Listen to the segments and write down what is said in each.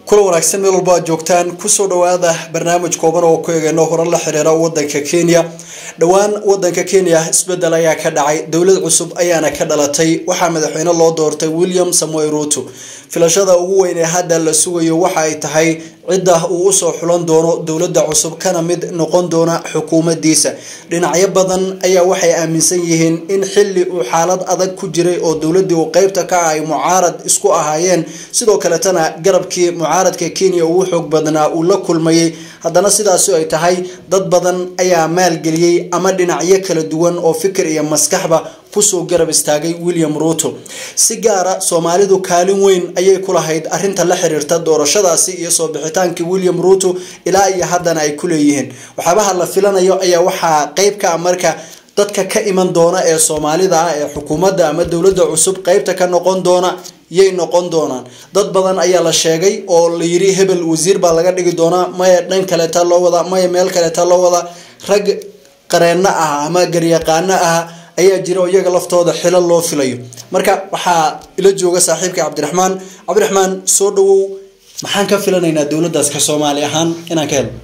kula wanaagsan meel walba aad joogtaan kusoo dhawaada barnaamij kooban oo ku eegeyno horan la xiriira wadanka kenya dhowaan wadanka kenya isbedel ayaa ka dhacay dowlad cusub ayaana ka dhalatay waxaa madaxweyne loo doortay william samuel ruto filashada ugu weyn ee hadda la sugayo waxa ay tahay cidda uu usoo xulan doono dowladda cusub kana mid noqon doona xukuumadiisa dhinacyo badan ayaa waxay aaminsan yihiin in xili uu xaalad adag ku jiray oo dowladii uu qeybta ka ah ay mucaarad isku ahaayeen sidoo kaletana garabkii mucaaradka kenya ugu xoog badnaa uu la kulmayay haddana sidaasi ay tahay dad badan ayaa maalgeliyey ama dhinacyo kala duwan oo fikir iyo maskaxba kusoo garab istaagay william ruto si gaara soomaalidu kaalin weyn ayay ku lahayd arinta la xiriirta doorashadaasi iyo soo bixitaankii william ruto ilaa iyo haddana ay ku leeyihiin waxyaabaha la filanayo ayaa waxaa qeyb ka ah marka dadka ka iman doona ee soomaalida ah ee xukuumadda ama dowladda cusub qeybta ka noqon doona yay noqon doonaan dad badan ayaa la sheegay oo la yiri hebel wasiir baa laga dhigi doonaa maya dhan kaleeta loo wadaa maya meel kaleeta loo wadaa rag qareenno ah ama garyaqaano ah ayaa jira oo iyaga laftooda xilo loo filayo marka waxaa ila jooga saaxiibka cabdiraxmaan cabdiraxmaan soo dhawow maxaan ka filanaynaa dowladdaas ka soomaali ahaan inaan ka helo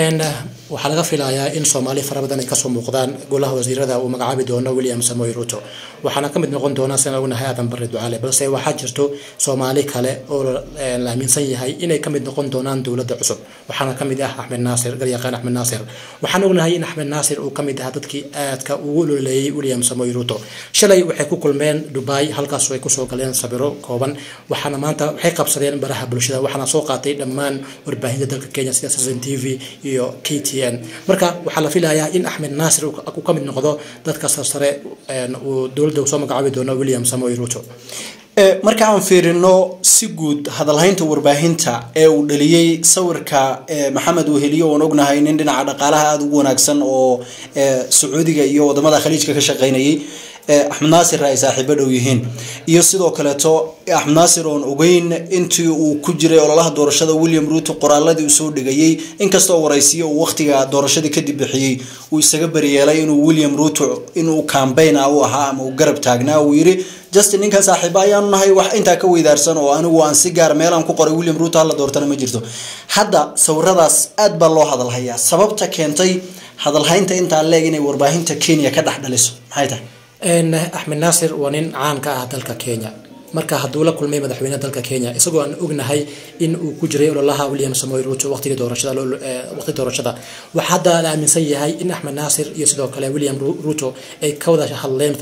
waxaa laga filayaa in soomaali fara badan ay kasoo muuqdaan golaha wasiirada uu magacaabi doono william samoy ruto waxaana kamid noqon doona sidaan ognahay aadan barre ducaale balse waxaa jirto soomaali kale oo la aaminsan yahay inay kamid noqon doonaan dowladda cusub waxaana kamid ah axmed naasir garyaqaan axmed naasir waxaan ognahay in axmed naasir uu kamid ahaa dadkii aadka ugu ololeeyey william samoy ruto shalay waxay ku kulmeen dubai halkaas ay kusoo galeen sabiro kooban waxaana maanta waxay qabsadeen baraha bulshada waxaana soo qaatay dhammaan warbaahinta dalka kenya sida citizen t v iyo k t marka waxaa la filayaa in axmed naasir uu ka mid noqdo dadka sarsare uu dowladda soo magacaabi doono william samoy ruto marka aan fiirino si guud hadalhaynta warbaahinta ee uu dhaliyey sawirka maxamed weheliyo oon ognahay nin dhinaca dhaqaalaha aada ugu wanaagsan oo sacuudiga iyo wadamada khaliijka ka shaqeynayay axmed naasir ay saaxiibo dhow yihiin iyo sidoo kaleeto axmed naasir oon ogeyn intii uu ku jiray ololaha doorashada william ruto qoraaladii uu soo dhigayay inkastoo waraysiyo uu waqtiga doorashadii kadib bixiyey uu isaga bariyeelay inuu william ruto inuu cambaign ah u ahaa ama uu garab taagnaa uu yiri justin ninkan saaxiiba ayaanu nahay wax intaa ka weydaarsan oo anigu aan si gaar meelaan ku qoray william ruto hala doortana ma jirto hadda sawiradaas aad baa loo hadalhayaa sababta keentay hadalhaynta intaa leeg inay warbaahinta kenya ka dhex dhaliso maxay tahay axmed naasir waa nin caan ka ah dalka kenya marka hadduu la kulmay madaxweyne dalka kenya isagoo aan ognahay in uu ku jiray ololaha william samoy ruto waqtigii doorashada waqti doorashada waxaa hadda la aaminsan yahay in axmed naasir iyo sidoo kale william ruto ay ka wada hadleen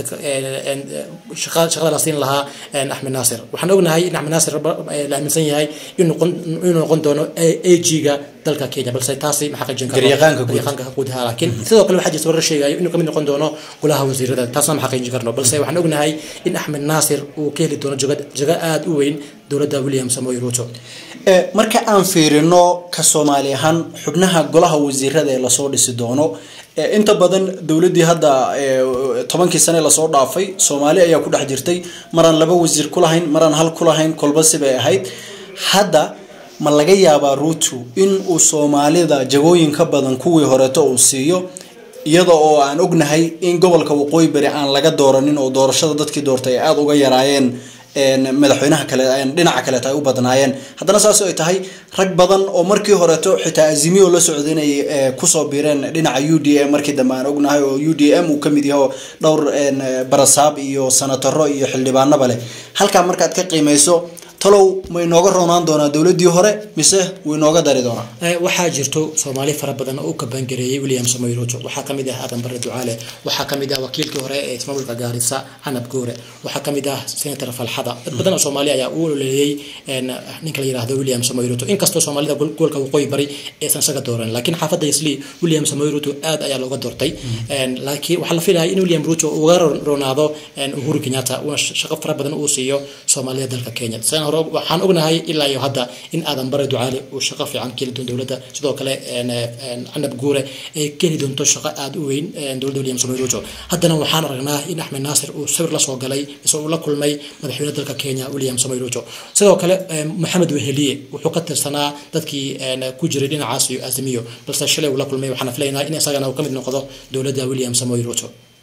shaqada la siin lahaa axmed naasir waxaan ognahay in axmed naasir la aaminsan yahay inuu noqon doono ag-ga dalka kenya balse taasi ma xaqiijin karnogaryaqaanka gudaha laakiin sidoo kale waxaa jirta warar sheegayo inuu kamid noqon doono golaha wasiirada taasna ma xaqiijin karno balse waxaan ognahay in axmed naasir uu ka heli doono jago aada u weyn dowladda william samoy ruto marka aan fiirino ka soomaali ahaan xubnaha golaha wasiirada ee lasoo dhisi doono inta badan dowladii hadda tobankii sane lasoo dhaafay soomaali ayaa ku dhex jirtay maraan laba wasiir kulahayn maraan hal kulahayn kolba sibay ahayd hadda ma laga yaabaa ruto in uu soomaalida jagooyin ka badan kuwii horeeto uu siiyo iyada oo aan ognahay in gobolka waqooyi bari aan laga dooranin oo doorashada dadkii doortay ay aada uga yaraayeen madaxweynaha kale dhinaca kaleeta ay u badnaayeen haddana saas ay tahay rag badan oo markii horeeto xitaa azimiyo la socday inay kusoo biireen dhinaca u d m markii dambe aan ognahay oo u d m uu kamid yaho dhowr barasaab iyo sanataro iyo xildhibaanaba leh halkaa markaad ka qiimeyso talow ma inooga roonaan doonaa dowladii hore mise wuu inooga dari doonaa waxaa jirto soomaali fara badan oo u kabaangareeyey william samoy ruto waxaa kamid ah aadan barre ducaale waxaa kamid ah wakiilkii hore ee ismaamulka gaarisa canab goore waxaa kamid ah senator falxada dad badan oo soomaali ayaa u ololeeyey ninka la yirahdo william samoy ruto inkastoo soomaalida gobolka waqooyi bari aysan isaga dooran laakiin xaafadda isli william samoy ruto aad ayaa looga doortay laakiin waxaa la filayaa in william ruto uga roonaado uhuru kenyatta uuna shaqo fara badan uu siiyo soomaalida dalka kenya waxaan ognahay ilaa iyo hadda in aadan bare ducaale uu shaqo fiican ka heli doono dowladda sidoo kale canab guure ay ka heli doonto shaqo aada u weyn dowladda william samoy ruto haddana waxaan aragnaa in axmed naasir uu sawir lasoo galay mise uu la kulmay madaxweyne dalka kenya william samoy ruto sidoo kale maxamed weheliye wuxuu ka tirsanaa dadkii ku jiray dhinacaas iyo azimiyo balse shalay uu la kulmay waxaana filaynaa in isagana uu ka mid noqdo dowladda william samoy ruto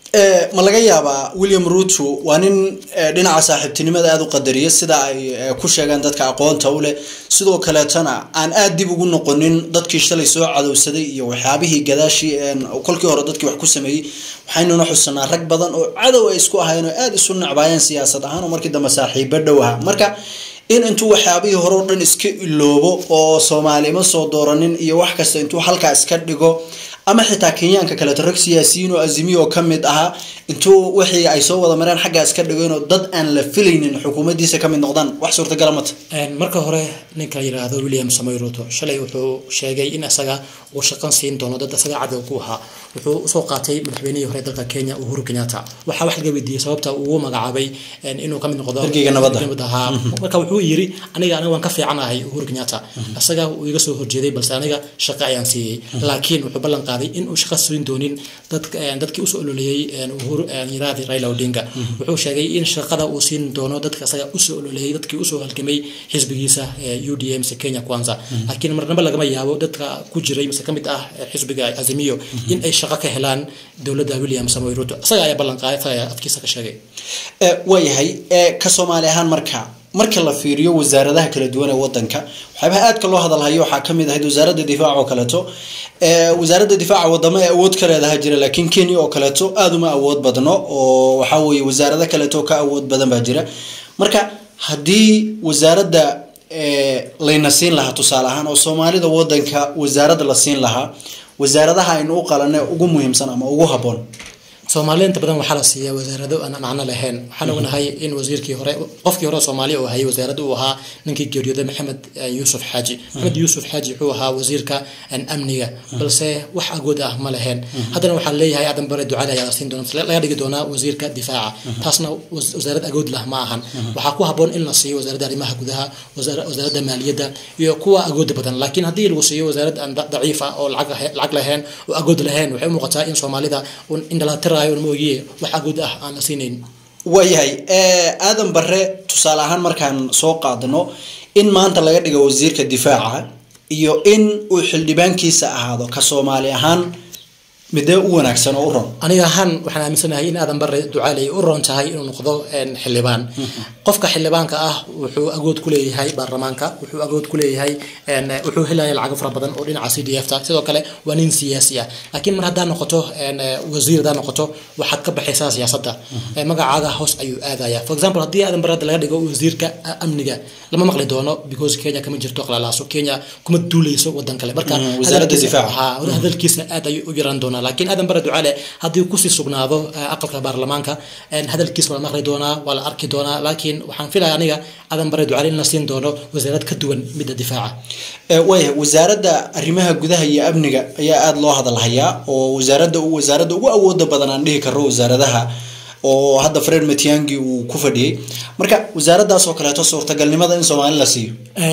ma laga yaabaa william ruto waa nin dhinaca saaxiibtinimada aada u qadariya sida ay ku sheegaan dadka aqoonta u leh sidoo kaleetana aan aada dib ugu noqonin dadkii shalay soo cadowsaday iyo waxyaabihii gadaashii kolkii hore dadkii wax ku sameeyey waxaynuna xusanaa rag badan oo cadow ay isku ahayn oo aada isu nacbaayeen siyaasad ahaan oo markii dambe saaxiibo dhow aha marka in intuu waxyaabihii hore o dhan iska iloobo oo soomaalima soo dooranin iyo wax kasta intuu halkaa iska dhigo ama xitaa kenyaanka kaleeto rag siyaasiyiin oo azimiyo ka mid ahaa intuu wixii ay soo wada mareen xaggaa iska dhigeenoo dad aan la filaynin xukuumaddiisa ka mid noqdaan wax suurtagala mata marka hore ninka yidhaahdo william samoy ruto shalay wuxuu sheegay in isaga uu shaqan siin doono dad isaga cadow ku ahaa wuxuu usoo qaatay madaxweynihii hore dalka kenya uhuru kenyatta waxaa wax laga weydiiyey sababta uu magacaabay inuu kamid noqdo Ergeyga nabadda. nabad ahaa marka wuxuu yiri aniga aniga waan ka fiicanahay uhuru kenyatta isaga uu iga soo horjeeday balse aniga shaqo ayaan siiyey laakiin wuxuu ballan qaaday in uu shaqo siin doonin dadka dadkii usoo ololeeyey uhuru yiraahdi raila odinga wuxuu sheegay in shaqada uu siin doono dadka isaga usoo ololeeyey dadkii usoo halgamay xisbigiisa u d m mise kenya kwanza laakiin marnaba lagama yaabo dadka ku jiray mise kamid ah xisbiga azimiyo in ay shaqo ka helaan dowladda william samoy ruto isaga ayaa ballan qaaday isaga ayaa afkiisa ka sheegay waayahay ka soomaali ahaan marka marka la fiiriyo wasaaradaha kala duwan ee wadanka waxyaabaha aadka loo hadalhayo waxaa kamid ahayd wasaaradda difaaca oo kaleeto wasaaradda difaaca wadamo ee awood ka leedaha jira laakiin kenya oo kaleeto aada uma awood badno oo waxaa weeye wasaarado kaleeto ka awood badan baa jira marka haddii wasaaradda layna siin lahaa tusaale ahaan oo soomaalida wadanka wasaaradda la siin lahaa wasaaradaha aynu u qalane ugu muhiimsan ama ugu habboon soomaaliya inta badan waxaa la siiyaa wasaarado aan macno lahayn waxaan ognahay in wasiirkii hore qofkii hore soomaaliya uu hayay wasaaradda uu ahaa ninkii geeriyooday maxamed yuusuf xaaji maxamed yuusuf xaaji wuxuu ahaa wasiirka amniga balse wax agood ah ma lahayn haddana waxaa leeyahay aadan bare ducada ayaa la siin doona laga dhigi doonaa wasiirka difaaca taasna wasaarad agood lah ma ahan waxaa ku habboon in la siiyo wasaaradda arrimaha gudaha wasaaradda maaliyadda iyo kuwa agooda badan laakiin haddii lagu siiyo wasaarad aan daciif ah oo lacag lahayn oo agood lahayn waxay u muuqataa in soomaalida indhalatira mooye wax agood ah aan la siinayn waayahay aadan bare tusaale ahaan markaan soo qaadano in maanta laga dhigo wasiirka difaaca iyo in uu xildhibaankiisa ahaado ka soomaali ahaan midee u wanaagsan oo u ron aniga ahaan waxaan aaminsanahay in aadan bare ducaaley u ron tahay inuu noqdo xildhibaan qofka xildhibaanka ah wuxuu agood ku leeyahay baarlamaanka wuxuu agood ku leeyahay wuxuu helaya lacago fara badan oo dhinaca c d f ta sidoo kale waa nin siyaasi ah laakiin mar haddaa noqoto wasiir haddaa noqoto waxaad ka baxaysaa siyaasadda magacaaga hoos ayuu aadaya for example haddii aadan bare hadda laga dhigo wasiirka amniga lama maqli doono because kenya kama jirto qalalaaso kenya kuma duuleyso wadan kale marka wasaaradda difaaca hadalkiisa aad ayuu u yaraan doonaa laakiin aadan bare ducaale haddii kusii sugnaado aqalka baarlamaanka hadalkiisa waa la maqli doonaa waa la arki doonaa laakiin waxaan filaya aniga aadan bare ducaale in la siin doono wasaarad ka duwan midda difaaca waaya wasaaradda arrimaha gudaha iyo amniga ayaa aada loo hadalhayaa oo wasaaradda wasaaradda ugu awooda badan aan dhihi karo wasaaradaha oo hadda fred matiangi uu ku fadhiyey marka wasaaraddaas oo kaleeto suurtagalnimada in soomaali la siiyo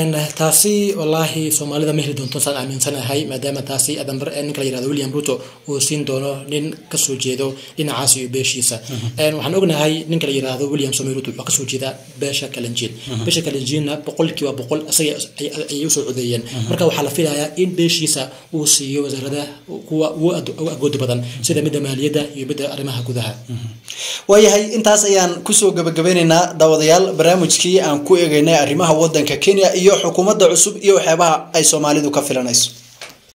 taasi wallaahi soomaalida ma heli doonto saan aaminsanahay maadaama taasi adambar ninka la yirahdo william ruto uu siin doono nin kasoo jeedo dhinacaas iyo beeshiisa waxaan ognahay ninka la yirahdo william samoy ruto wuxuu kasoo jeedaa beesha kalenjiin beesha kalenjiinna boqolkiiba boqol isaga ayay usoo codeeyeen marka waxaa la filayaa in beeshiisa uu siiyo wasaarada kuwa ugu agooda badan sida midda maaliyadda iyo midda arrimaha gudaha waayahay intaas ayaan kusoo gabagabeyneynaa daawadayaal barnaamijkii aan ku eegeynay arrimaha wadanka kenya iyo xukuumadda cusub iyo waxyaabaha ay soomaalidu ka filanayso